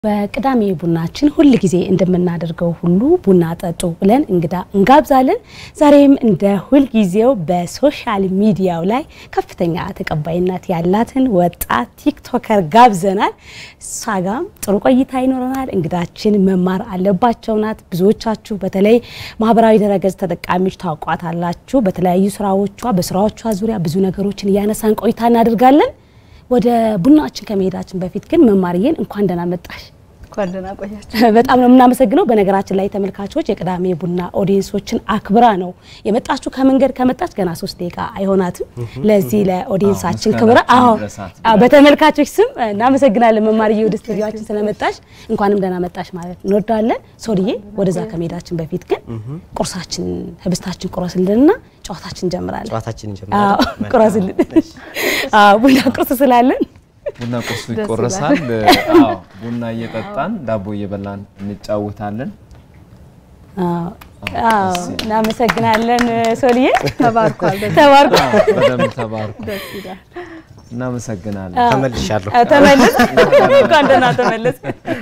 በቅዳሜ ቡናችን ሁል ጊዜ እንደምናደርገው ሁሉ ቡና ጠጡ ብለን እንግዳ እንጋብዛለን። ዛሬም እንደ ሁል ጊዜው በሶሻል ሚዲያው ላይ ከፍተኛ ተቀባይነት ያላትን ወጣት ቲክቶከር ጋብዘናል። እሷ ጋም ጥሩ ቆይታ ይኖረናል። እንግዳችን መማር አለባቸው ናት። ብዙዎቻችሁ በተለይ ማህበራዊ ድረገጽ ተጠቃሚዎች ታውቋታላችሁ። በተለያዩ ስራዎቿ በስራዎቿ ዙሪያ ብዙ ነገሮችን እያነሳን ቆይታ እናደርጋለን። ወደ ቡናችን ከመሄዳችን በፊት ግን መማርዬን እንኳን ደህና መጣሽ። እንኳን ደህና ቆያችሁ። በጣም ነው የምናመሰግነው። በነገራችን ላይ ተመልካቾች የቅዳሜ ቡና ኦዲየንሶችን አክብራ ነው የመጣችሁ። ከመንገድ ከመጣች ገና ሶስት ደቂቃ አይሆናትም። ለዚህ ለኦዲየንሳችን ክብረ አዎ፣ አዎ፣ በተመልካቾች ስም እናመሰግናለን። መማርዬ ወደ ስቱዲዮችን ስለመጣሽ እንኳንም ደህና መጣሽ ማለት እንወዳለን። ሶልዬ ወደዛ ከመሄዳችን በፊት ግን ቁርሳችን ህብስታችን ቁረስልንና ጨዋታችን እንጀምራለን። ጨዋታችን አዎ፣ እንጀምራለን። ቁረስልን። አዎ፣ ቡና ቁርስ ስላለን ቡና ቁርሱ ደስ ይቆረሳል። አዎ ቡና እየጠጣን ዳቦ እየበላን እንጫወታለን። አዎ፣ አዎ፣ እናመሰግናለን ሶልዬ ተባርኳል። ደስ ተባርኩ። አዎ፣ በደንብ ተባርኩ። ደስ ይላል። እናመሰግናለን። ተመልሻለሁ። ተመለስ እንኳን ደህና ተመለስ።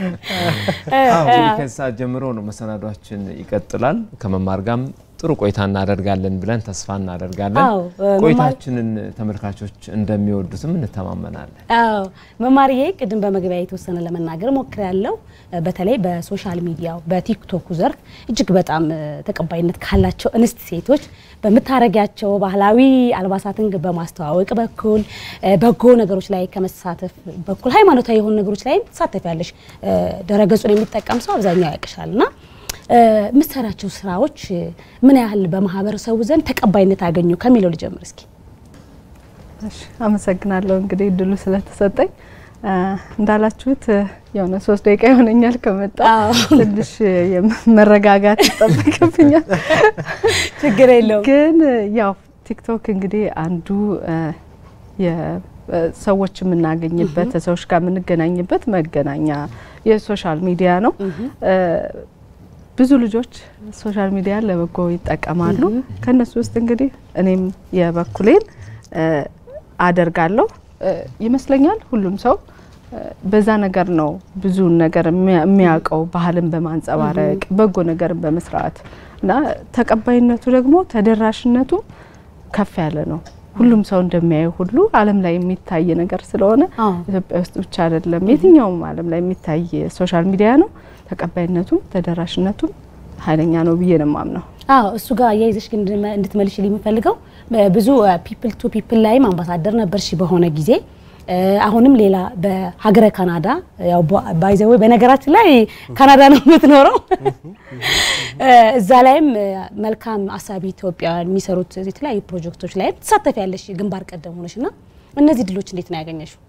አዎ እንግዲህ ከዚህ ሰዓት ጀምሮ ነው መሰናዷችን ይቀጥላል። ከመማር ጋርም ጥሩ ቆይታ እናደርጋለን ብለን ተስፋ እናደርጋለን። አዎ፣ መማር- ቆይታችንን ተመልካቾች እንደሚወዱትም እንተማመናለን። አዎ መማርዬ ቅድም በመግቢያ የተወሰነ ለመናገር ሞክሬያለሁ። በተለይ በሶሻል ሚዲያው በቲክቶኩ ዘርፍ እጅግ በጣም እ፣ ተቀባይነት ካላቸው እንስት ሴቶች በምታረጊያቸው ባህላዊ አልባሳትን በማስተዋወቅ በኩል እ፣ በጎ ነገሮች ላይ ከመሳተፍ በኩል ሃይማኖታዊ የሆኑ ነገሮች ላይ ትሳተፊያለሽ። እ፣ ድረገጹን የሚጠቀም ሰው አብዛኛው ያውቅሻል እና እ፣ የምትሰራቸው ስራዎች እ፣ ምን ያህል በማህበረሰቡ ዘንድ ተቀባይነት አገኙ ከሚለው ልጀምር እስኪ። እሺ፣ አመሰግናለሁ እንግዲህ እድሉ ስለተሰጠኝ። እ፣ እንዳላችሁት እ፣ የሆነ ሶስት ደቂቃ ይሆነኛል ከመጣ አዎ። ትንሽ የም- መረጋጋት ይጠበቅብኛል። ችግር የለውም። ግን እ፣ ያው ቲክቶክ እንግዲህ አንዱ እ፣ የ- እ፣ ሰዎች የምናገኝበት ሰዎች ጋር የምንገናኝበት መገናኛ የሶሻል ሚዲያ ነው። እ፣ ብዙ ልጆች ሶሻል ሚዲያ ለበጎ ይጠቀማሉ። ከነሱ ውስጥ እንግዲህ እኔም የበኩሌን እ፣ አደርጋለሁ እ፣ ይመስለኛል። ሁሉም ሰው እ፣ በዛ ነገር ነው ብዙውን ነገር የሚያ- የሚያውቀው ባህልን በማንጸባረቅ በጎ ነገርን በመስራት እና ተቀባይነቱ ደግሞ ተደራሽነቱ ከፍ ያለ ነው። ሁሉም ሰው እንደሚያየው ሁሉ ዓለም ላይ የሚታይ ነገር ስለሆነ አዎ። ኢትዮጵያ ውስጥ ብቻ አይደለም፣ የትኛውም ዓለም ላይ የሚታይ ሶሻል ሚዲያ ነው። ተቀባይነቱም ተደራሽነቱም ኃይለኛ ነው ብዬ ነው የማምነው። አዎ እሱ ጋር አያይዘሽ ግን እንድመ- እንድትመልሽልኝ የምፈልገው ብዙ ፒፕል ቱ ፒፕል ላይም አምባሳደር ነበርሽ በሆነ ጊዜ እ፣ አሁንም ሌላ በሀገረ ካናዳ ያው ባይዘዌ በነገራችን ላይ ካናዳ ነው የምትኖረው። እ፣ እዛ ላይም እ፣ መልካም አሳቢ ኢትዮጵያውያን የሚሰሩት የተለያዩ ፕሮጀክቶች ላይም ትሳተፊያለሽ ግንባር ቀደም ሆነሽ እና እነዚህ ድሎች እንዴት ነው ያገኘሽው?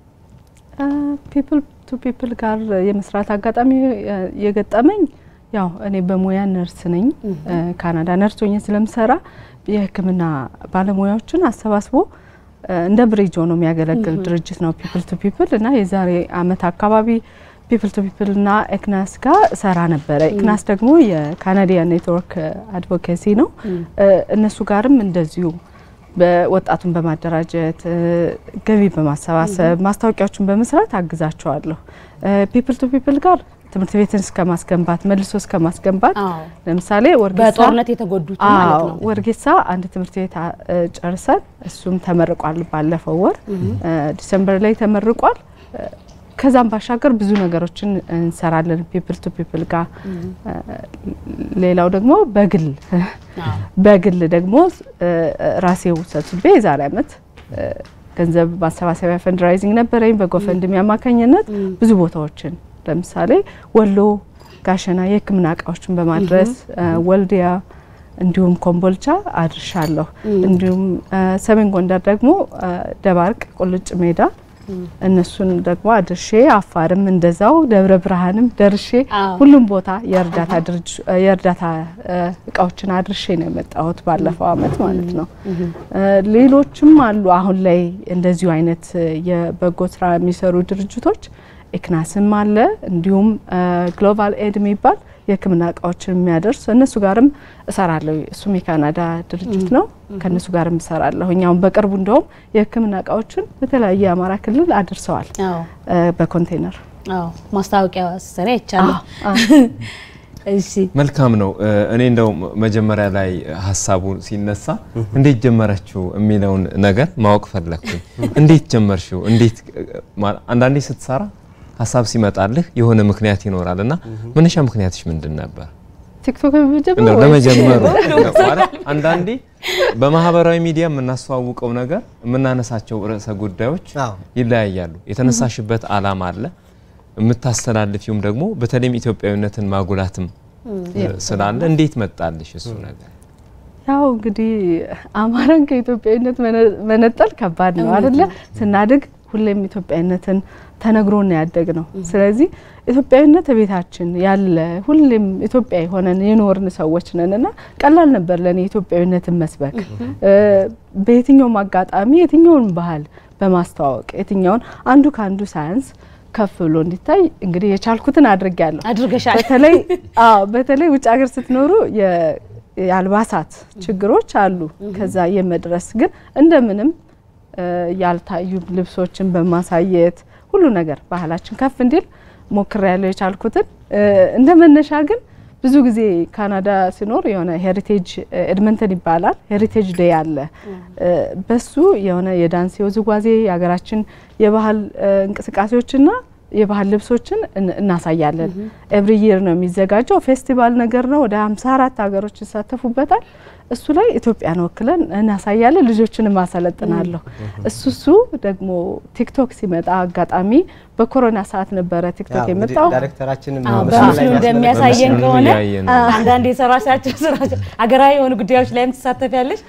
ፒፕል ቱ ፒፕል ጋር የመስራት አጋጣሚ እ፣ የገጠመኝ ያው እኔ በሙያ ነርስ ነኝ። እ፣ ካናዳ ነርስ ሆኜ ስለምሰራ የሕክምና ባለሙያዎችን አሰባስቦ እ፣ እንደ ብሪጅ ሆኖ የሚያገለግል ድርጅት ነው ፒፕል ቱ ፒፕል እና የዛሬ አመት አካባቢ ፒፕል ቱ ፒፕል እና ኤክናስ ጋር ሰራ ነበረ። ኤክናስ ደግሞ የካናዲያን ኔትወርክ አድቮኬሲ ነው። እ፣ እነሱ ጋርም እንደዚሁ በወጣቱን በማደራጀት እ፣ ገቢ በማሰባሰብ ማስታወቂያዎችን በመስራት አግዛቸዋለሁ። ፒፕል ቱ ፒፕል ጋር ትምህርት ቤትን እስከ ማስገንባት መልሶ እስከ ማስገንባት አዎ ለምሳሌ ወርጌሳ በጦርነት የተጎዱት ማለት አዎ ነው። ወርጌሳ አንድ ትምህርት ቤት አ- እ ጨርሰን እሱም ተመርቋል። ባለፈው ወር እ፣ ዲሰምበር ላይ ተመርቋል። እ፣ ከዛም ባሻገር ብዙ ነገሮችን እንሰራለን ፒፕል ቱ ፒፕል ጋር። እ፣ ሌላው ደግሞ በግል አዎ በግል ደግሞ እ፣ ራሴው ሰብስቤ የዛሬ አመት እ፣ ገንዘብ ማሰባሰቢያ ፈንድራይዚንግ ነበረኝ በጎፈንድሚ አማካኝነት ብዙ ቦታዎችን ለምሳሌ ወሎ ጋሸና የሕክምና እቃዎችን በማድረስ እ፣ ወልዲያ እንዲሁም ኮምቦልቻ አድርሻለሁ። እንዲሁም እ፣ ሰሜን ጎንደር ደግሞ እ፣ ደባርቅ ቁልጭ ሜዳ እነሱን ደግሞ አድርሼ አፋርም እንደዛው ደብረ ብርሃንም ደርሼ አዎ። ሁሉም ቦታ የእርዳታ ድርጅ የእርዳታ እ፣ እቃዎችን አድርሼ ነው የመጣሁት ባለፈው አመት ማለት ነው። እ፣ ሌሎችም አሉ አሁን ላይ እንደዚሁ አይነት እ፣ የበጎ ስራ የሚሰሩ ድርጅቶች ኤክናስም አለ እንዲሁም ግሎባል ኤድ የሚባል የህክምና እቃዎችን የሚያደርስ እነሱ ጋርም እሰራለሁ። እሱም የካናዳ ድርጅት ነው። ከእነሱ ጋርም እሰራለሁ። እኛውም በቅርቡ እንደውም የህክምና እቃዎችን በተለያየ የአማራ ክልል አድርሰዋል አዎ እ በኮንቴነር አዎ ማስታወቂያ ሰሪ አይቻለሁ። እሺ መልካም ነው። እኔ እንደው መጀመሪያ ላይ ሀሳቡ ሲነሳ እንዴት ጀመረችው የሚለውን ነገር ማወቅ ፈለግኩኝ። እንዴት ጀመርሽው? እንዴት አንዳንዴ ስትሰራ ሀሳብ ሲመጣልህ የሆነ ምክንያት ይኖራል እና መነሻ ምክንያትሽ ምንድን ነበር? ቲክቶክ እንደው ለመጀመሩ ማለት አንዳንዴ በማህበራዊ ሚዲያ የምናስተዋውቀው ነገር የምናነሳቸው ርዕሰ ጉዳዮች ይለያያሉ። የተነሳሽበት አላማ አለ የምታስተላልፊውም ደግሞ በተለይም ኢትዮጵያዊነትን ማጉላትም ስላለ እንዴት መጣልሽ እሱ ነገር? ያው እንግዲህ አማራን ከኢትዮጵያዊነት መነጠል ከባድ ነው አይደለ? ስናድግ ሁሌም ኢትዮጵያዊነትን ተነግሮን ያደግ ነው። ስለዚህ ኢትዮጵያዊነት ቤታችን ያለ ሁሌም ኢትዮጵያዊ ሆነን የኖርን ሰዎች ነን እና ቀላል ነበር ለእኔ ኢትዮጵያዊነትን መስበክ በየትኛውም አጋጣሚ የትኛውን ባህል በማስተዋወቅ የትኛውን አንዱ ከአንዱ ሳያንስ ከፍ ብሎ እንዲታይ እንግዲህ የቻልኩትን አድርጌያለሁ። አድርገሻል። በተለይ አዎ፣ በተለይ ውጭ ሀገር ስትኖሩ የአልባሳት ችግሮች አሉ። ከዛ የመድረስ ግን እንደምንም ያልታዩ ልብሶችን በማሳየት ሁሉ ነገር ባህላችን ከፍ እንዲል ሞክሬያለሁ የቻልኩትን። እንደ መነሻ ግን ብዙ ጊዜ ካናዳ ሲኖር የሆነ ሄሪቴጅ ኤድመንተን ይባላል ሄሪቴጅ ዴይ አለ። በሱ የሆነ የዳንስ የውዝዋዜ የሀገራችን የባህል እንቅስቃሴዎችና የባህል ልብሶችን እናሳያለን። ኤቭሪ ይር ነው የሚዘጋጀው ፌስቲቫል ነገር ነው። ወደ 54 ሀገሮች ይሳተፉበታል። እሱ ላይ ኢትዮጵያን ወክለን እናሳያለን። ልጆችንም አሰለጥናለሁ። እሱ እሱ ደግሞ ቲክቶክ ሲመጣ አጋጣሚ በኮሮና ሰዓት ነበረ ቲክቶክ የመጣው። ዳይሬክተራችንም በምስሉ እንደሚያሳየን ከሆነ እያየን ነው። አንዳንድ የሰራሻቸው ስራዎች ሀገራዊ የሆኑ ጉዳዮች ላይም ትሳተፊያለሽ።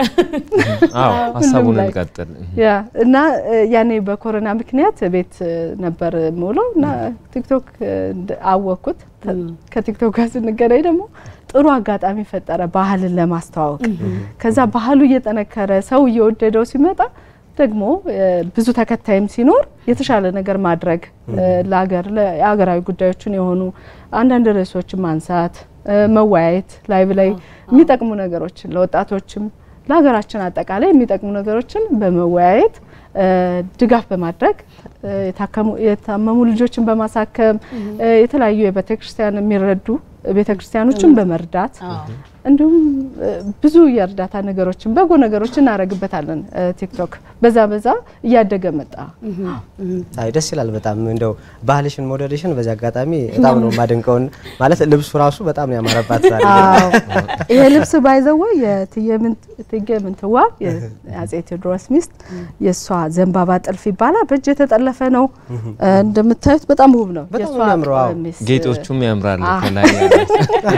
አዎ ሀሳቡን ላይ እንቀጥል። ያ እና ያኔ በኮሮና ምክንያት ቤት ነበር የምውለው እና ቲክቶክ አወቅኩት። ከቲክቶክ ጋር ስንገናኝ ደግሞ ጥሩ አጋጣሚ ፈጠረ ባህልን ለማስተዋወቅ። ከዛ ባህሉ እየጠነከረ ሰው እየወደደው ሲመጣ ደግሞ ብዙ ተከታይም ሲኖር የተሻለ ነገር ማድረግ ለሀገር የሀገራዊ ጉዳዮችን የሆኑ አንዳንድ ርዕሶችን ማንሳት፣ መወያየት ላይቭ ላይ የሚጠቅሙ ነገሮችን ለወጣቶችም ለሀገራችን አጠቃላይ የሚጠቅሙ ነገሮችን በመወያየት ድጋፍ በማድረግ የታመሙ ልጆችን በማሳከም የተለያዩ የቤተክርስቲያን የሚረዱ ቤተክርስቲያኖችን በመርዳት እንዲሁም ብዙ የእርዳታ ነገሮችን በጎ ነገሮችን እናደርግበታለን። ቲክቶክ በዛ በዛ እያደገ መጣ። አይ ደስ ይላል በጣም እንደው ባህልሽን መውደድሽን በዚህ አጋጣሚ በጣም ነው የማደንቀውን። ማለት ልብሱ ራሱ በጣም ነው ያማረባት ዛሬ። አዎ ይሄ ልብስ ባይዘወ የእቴጌ ምንትዋብ የአጼ ቴዎድሮስ ሚስት የእሷ ዘንባባ ጥልፍ ይባላል። በእጅ የተጠለፈ ነው። እንደምታዩት በጣም ውብ ነው። በጣም የእሷ ነው የሚያምረው። አዎ። ሚስት ጌጦቹም ያምራሉ። አዎ። ከላይ ያሉት።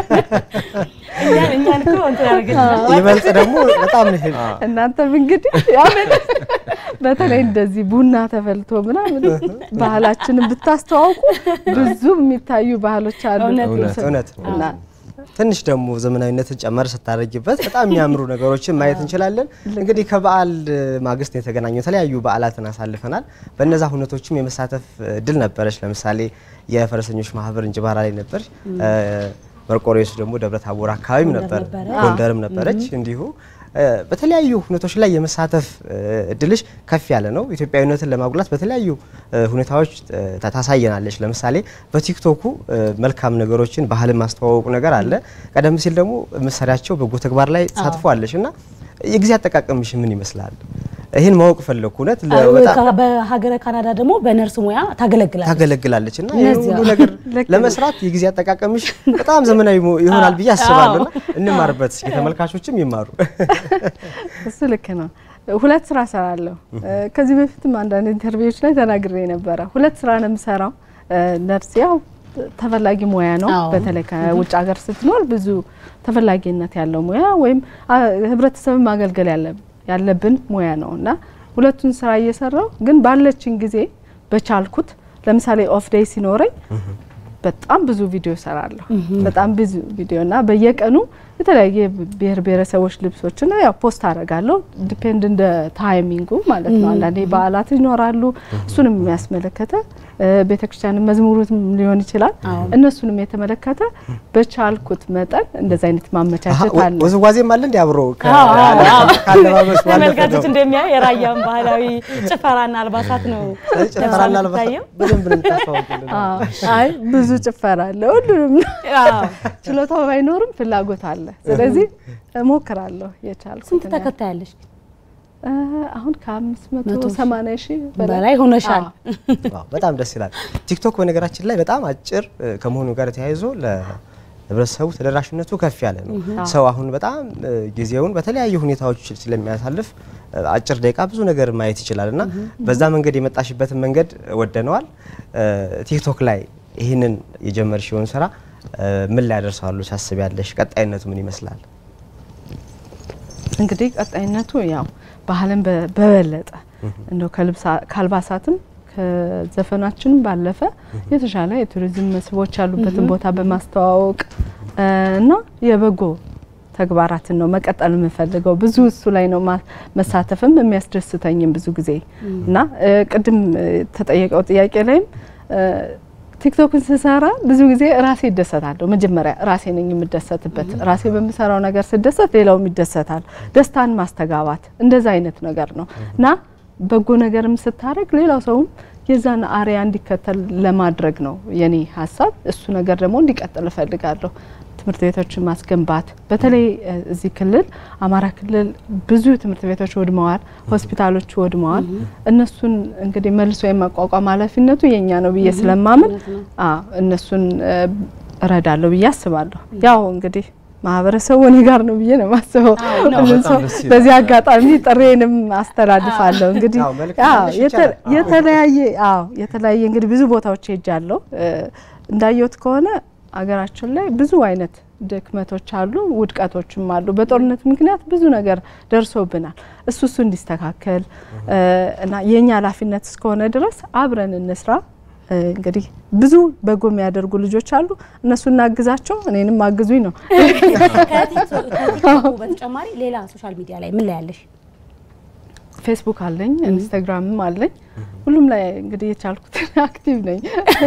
እኛን እኛን እኮ እንትን አደረገች። ይበልጥ ደግሞ በጣም ነው ይሄ- እናንተም እንግዲህ ያው በተለይ እንደዚህ ቡና ተፈልቶ ምናምን ባህላችንን ብታስተዋውቁ ብዙ የሚታዩ ባህሎች አሉ። እውነት እውነት እውነት እና ትንሽ ደግሞ ዘመናዊነትን ጨመር ስታደርጊበት በጣም የሚያምሩ ነገሮችን ማየት እንችላለን። እንግዲህ ከበዓል ማግስት የተገናኙ የተለያዩ በዓላትን አሳልፈናል። በእነዛ ሁነቶችም የመሳተፍ እድል ነበረች። ለምሳሌ የፈረሰኞች ማህበር እንጅባራ ላይ ነበር። መርቆሬዎስ ደግሞ ደብረ ታቦር አካባቢም ነበር፣ ነበረ። ጎንደርም ነበረች። እንዲሁ በተለያዩ ሁነቶች ላይ የመሳተፍ እድልሽ ከፍ ያለ ነው። ኢትዮጵያዊነትን ለማጉላት በተለያዩ ሁኔታዎች ታሳየናለች። ለምሳሌ በቲክቶኩ መልካም ነገሮችን ባህልን ማስተዋወቁ ነገር አለ። ቀደም ሲል ደግሞ መሰሪያቸው በጎ ተግባር ላይ ተሳትፏለች እና የጊዜ አጠቃቀምሽ ምን ይመስላል? ይህን ማወቅ ፈለግኩ። እውነት በጣም በሀገረ ካናዳ ደግሞ በነርስ ሙያ ታገለግላለች። ታገለግላለች እና ይህን እነዚያ ሁሉ ነገር ልክ ነው። ለመስራት የጊዜ አጠቃቀምሽ በጣም ዘመናዊ ሞ- ይሆናል ብዬ አስባለሁ። እና እንማርበት እስኪ ተመልካቾችም ይማሩ። እሱ ልክ ነው። ሁለት ስራ ሰራለሁ። ከዚህ በፊትም አንዳንድ ኢንተርቪዎች ላይ ተናግሬ ነበረ። ሁለት ስራ ነው የምሰራው። ነርስ ያው ተፈላጊ ሙያ ነው። አዎ። በተለይ ከውጭ ሀገር ስትኖር ብዙ ተፈላጊነት ያለው ሙያ ወይም አ- ህብረተሰብን ማገልገል ያለ- ያለብን ሙያ ነው እና ሁለቱን ስራ እየሰራው ግን ባለችን ጊዜ በቻልኩት ለምሳሌ ኦፍ ዴይ ሲኖረኝ በጣም ብዙ ቪዲዮ ሰራለሁ። በጣም ብዙ ቪዲዮ እና በየቀኑ የተለያየ ብሔር ብሔረሰቦች ልብሶችን ያው ፖስት አደርጋለሁ። ዲፔንድ እንደ ታይሚንጉ ማለት ነው። አንዳንዴ በዓላት ይኖራሉ። እሱንም የሚያስመለከተ ቤተክርስቲያን መዝሙሩትም ሊሆን ይችላል። እነሱንም የተመለከተ በቻልኩት መጠን እንደዚ አይነት ማመቻቸት አለ። ውዝዋዜም አለ እንዲ አብሮ ከአለባበስ ተመልካቾች እንደሚያ የራያን ባህላዊ ጭፈራና አልባሳት ነው ጭፈራና አልባሳት በደንብ ነው የምታስተዋውቁልን። አይ ብዙ ጭፈራ አለ። ሁሉንም ችሎታው ባይኖርም ፍላጎት አለ። ስለዚህ እሞክራለሁ የቻልኩት። ስንት ተከታይ ያለሽ? አሁን ከአምስት መቶ ሰማንያ ሺህ በላይ ሆነሻል። በጣም ደስ ይላል። ቲክቶክ በነገራችን ላይ በጣም አጭር ከመሆኑ ጋር ተያይዞ ለህብረተሰቡ ተደራሽነቱ ከፍ ያለ ነው። ሰው አሁን በጣም ጊዜውን በተለያዩ ሁኔታዎች ስለሚያሳልፍ አጭር ደቂቃ ብዙ ነገር ማየት ይችላል እና በዛ መንገድ የመጣሽበትን መንገድ ወደነዋል። ቲክቶክ ላይ ይህንን የጀመርሽውን ስራ ምን ላይ ያደርሳሉ ታስቢያለሽ? ቀጣይነቱ ምን ይመስላል? እንግዲህ ቀጣይነቱ ያው ባህልን በበለጠ እንደው ከአልባሳትም ከዘፈናችንም ባለፈ የተሻለ የቱሪዝም መስህቦች ያሉበትን ቦታ በማስተዋወቅ እና የበጎ ተግባራትን ነው መቀጠል የምፈልገው። ብዙ እሱ ላይ ነው መሳተፍም የሚያስደስተኝም ብዙ ጊዜ እና ቅድም ተጠየቀው ጥያቄ ላይም ቲክቶክን ስሰራ ብዙ ጊዜ ራሴ ይደሰታለሁ። መጀመሪያ ራሴ ነኝ የምደሰትበት። ራሴ በምሰራው ነገር ስደሰት ሌላውም ይደሰታል። ደስታን ማስተጋባት እንደዛ አይነት ነገር ነው እና በጎ ነገርም ስታደርግ ሌላው ሰውም የዛን አሪያ እንዲከተል ለማድረግ ነው የኔ ሀሳብ። እሱ ነገር ደግሞ እንዲቀጥል እፈልጋለሁ። ትምህርት ቤቶችን ማስገንባት በተለይ እዚህ ክልል አማራ ክልል ብዙ ትምህርት ቤቶች ወድመዋል፣ ሆስፒታሎች ወድመዋል። እነሱን እንግዲህ መልሶ የማቋቋም ኃላፊነቱ የኛ ነው ብዬ ስለማምን እነሱን እረዳለሁ ብዬ አስባለሁ። ያው እንግዲህ ማህበረሰቡ እኔ ጋር ነው ብዬ ነው የማስበው። በዚህ አጋጣሚ ጥሬንም አስተላልፋለሁ። እንግዲህ የተለያየ አዎ የተለያየ እንግዲህ ብዙ ቦታዎች ሄጃለሁ። እንዳየሁት ከሆነ አገራችን ላይ ብዙ አይነት ድክመቶች አሉ፣ ውድቀቶችም አሉ። በጦርነት ምክንያት ብዙ ነገር ደርሶብናል። እሱ እሱ እንዲስተካከል እና የእኛ ኃላፊነት እስከሆነ ድረስ አብረን እንስራ። እንግዲህ ብዙ በጎ የሚያደርጉ ልጆች አሉ፣ እነሱ እናግዛቸው፣ እኔንም አግዙኝ ነው። ከቲክቶክ በተጨማሪ ሌላ ሶሻል ሚዲያ ላይ ምን ላይ ያለሽ? ፌስቡክ አለኝ፣ ኢንስታግራምም አለኝ። ሁሉም ላይ እንግዲህ የቻልኩትን አክቲቭ ነኝ።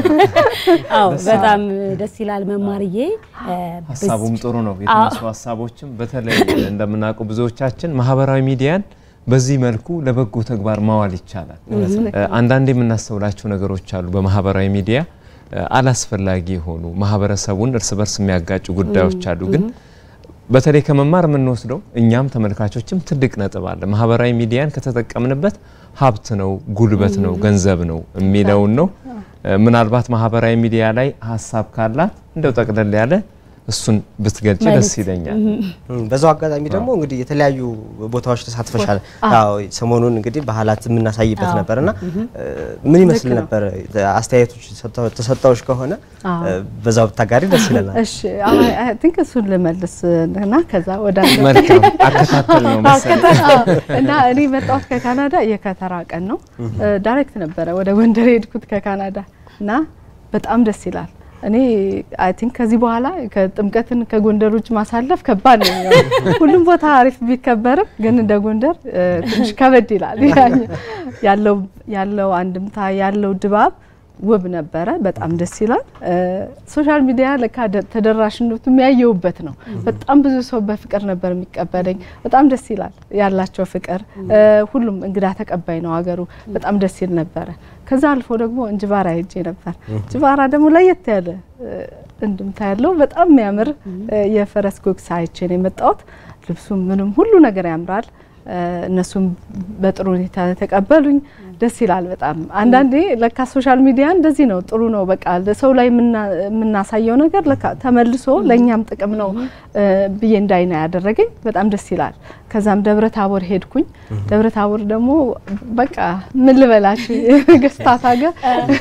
አዎ በጣም ደስ ይላል መማርዬ። ሀሳቡም ጥሩ ነው። የተነሱ ሀሳቦችም በተለይ እንደምናውቀው ብዙዎቻችን ማህበራዊ ሚዲያን በዚህ መልኩ ለበጎ ተግባር ማዋል ይቻላል። አንዳንድ የምናስተውላቸው ነገሮች አሉ። በማህበራዊ ሚዲያ አላስፈላጊ የሆኑ ማህበረሰቡን እርስ በርስ የሚያጋጩ ጉዳዮች አሉ ግን በተለይ ከመማር የምንወስደው እኛም ተመልካቾችም ትልቅ ነጥብ አለ። ማህበራዊ ሚዲያን ከተጠቀምንበት ሀብት ነው፣ ጉልበት ነው፣ ገንዘብ ነው የሚለውን ነው። ምናልባት ማህበራዊ ሚዲያ ላይ ሀሳብ ካላት እንደው ጠቅለል ያለ እሱን ብትገልጭ ደስ ይለኛል። በዛው አጋጣሚ ደግሞ እንግዲህ የተለያዩ ቦታዎች ተሳትፈሻል። አዎ ሰሞኑን እንግዲህ ባህላት የምናሳይበት ነበርና ምን ይመስል ነበር? አስተያየቶች ተሰጠውሽ ከሆነ በዛው ብታጋሪ ደስ ይለናል። እሺ አይ ቲንክ እሱን ልመልስ እና ከዛ ወደ መልካም አከታተል ነው መሰለኝ። እና እኔ መጣሁት ከካናዳ የከተራ ቀን ነው። ዳይሬክት ነበረ ወደ ጎንደር የሄድኩት ከካናዳ እና በጣም ደስ ይላል። እኔ አይ ቲንክ ከዚህ በኋላ ከጥምቀትን ከጎንደር ውጭ ማሳለፍ ከባድ ነው። ሁሉም ቦታ አሪፍ ቢከበርም ግን እንደ ጎንደር ትንሽ ከበድ ይላል። ያለው ያለው አንድምታ ያለው ድባብ ውብ ነበረ። በጣም ደስ ይላል። ሶሻል ሚዲያ ለካ ተደራሽነቱ የሚያየውበት ነው። በጣም ብዙ ሰው በፍቅር ነበር የሚቀበለኝ። በጣም ደስ ይላል ያላቸው ፍቅር። ሁሉም እንግዳ ተቀባይ ነው ሀገሩ። በጣም ደስ ይል ነበረ። ከዛ አልፎ ደግሞ እንጅባራ ሄጄ ነበር። እንጅባራ ደግሞ ለየት ያለ እንድምታ ያለው በጣም የሚያምር የፈረስ ጉግስ አይቼ ነው የመጣሁት። ልብሱም ምንም ሁሉ ነገር ያምራል። እነሱም በጥሩ ሁኔታ ተቀበሉኝ። ደስ ይላል በጣም አንዳንዴ ለካ ሶሻል ሚዲያ እንደዚህ ነው፣ ጥሩ ነው። በቃ ሰው ላይ የምናሳየው ነገር ለካ ተመልሶ ለእኛም ጥቅም ነው ብዬ እንዳይና ያደረገኝ በጣም ደስ ይላል። ከዛም ደብረ ታቦር ሄድኩኝ። ደብረ ታቦር ደግሞ በቃ ምን ልበላችሁ የነገስታት ሀገር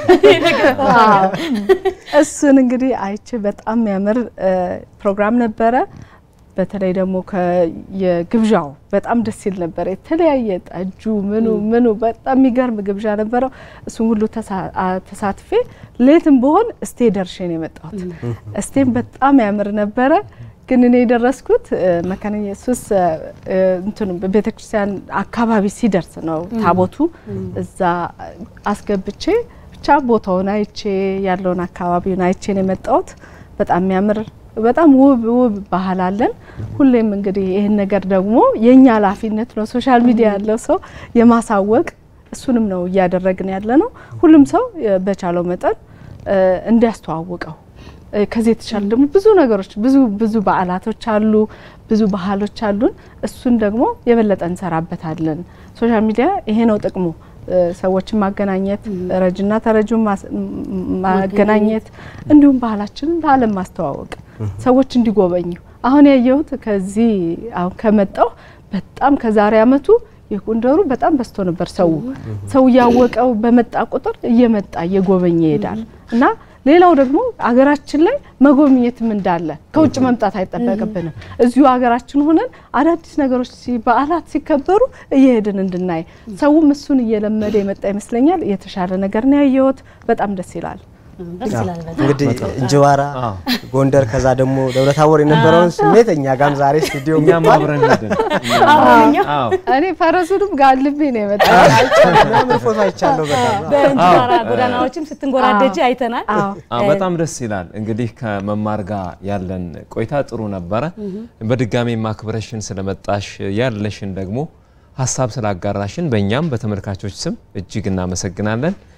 እሱን እንግዲህ አይቼ በጣም የሚያምር ፕሮግራም ነበረ። በተለይ ደግሞ የግብዣው በጣም ደስ ይል ነበር። የተለያየ ጠጁ ምኑ ምኑ በጣም የሚገርም ግብዣ ነበረው። እሱም ሁሉ ተሳትፌ ሌትም ብሆን እስቴ ደርሼ ነው የመጣሁት። እስቴም በጣም ያምር ነበረ። ግን እኔ የደረስኩት መካነ ኢየሱስ እንትኑ ቤተክርስቲያን አካባቢ ሲደርስ ነው ታቦቱ እዛ አስገብቼ ብቻ ቦታውን አይቼ ያለውን አካባቢውን አይቼ ነው የመጣሁት። በጣም የሚያምር በጣም ውብ ውብ ባህል አለን። ሁሌም እንግዲህ ይህን ነገር ደግሞ የእኛ ኃላፊነት ነው ሶሻል ሚዲያ ያለው ሰው የማሳወቅ እሱንም ነው እያደረግን ያለ ነው። ሁሉም ሰው በቻለው መጠን እንዲያስተዋውቀው ከዚህ የተሻለ ደግሞ ብዙ ነገሮች ብዙ ብዙ በዓላቶች አሉ፣ ብዙ ባህሎች አሉን። እሱን ደግሞ የበለጠ እንሰራበታለን። ሶሻል ሚዲያ ይሄ ነው ጥቅሙ፣ ሰዎችን ማገናኘት፣ ረጅና ተረጁን ማገናኘት፣ እንዲሁም ባህላችንን ለዓለም ማስተዋወቅ፣ ሰዎች እንዲጎበኙ። አሁን ያየሁት ከዚህ አሁን ከመጣው በጣም ከዛሬ አመቱ የጎንደሩ በጣም በዝቶ ነበር። ሰው ሰው እያወቀው በመጣ ቁጥር እየመጣ እየጎበኘ ይሄዳል እና ሌላው ደግሞ አገራችን ላይ መጎብኘትም እንዳለ ከውጭ መምጣት አይጠበቅብንም። እዚሁ ሀገራችን ሆነን አዳዲስ ነገሮች በዓላት ሲከበሩ እየሄድን እንድናይ ሰውም እሱን እየለመደ የመጣ ይመስለኛል። የተሻለ ነገር ነው ያየሁት። በጣም ደስ ይላል። እንግዲህ እንጅባራ፣ ጎንደር ከዛ ደግሞ ደብረ ታቦር የነበረውን ስሜት እኛ ጋም ዛሬ ስቱዲዮ እኛም አብረን ሄድን። እኔ ፈረሱንም ጋልቤ ነው የመጣ ምን ፎቶ አይቻለሁ። በጣም በእንጅባራ ጎዳናዎችም ስትንጎራደጅ አይተናል። አዎ በጣም ደስ ይላል። እንግዲህ ከመማር ጋር ያለን ቆይታ ጥሩ ነበረ። በድጋሚ ማክብረሽን ስለመጣሽ ያለሽን ደግሞ ሀሳብ ስላጋራሽን በእኛም በተመልካቾች ስም እጅግ እናመሰግናለን።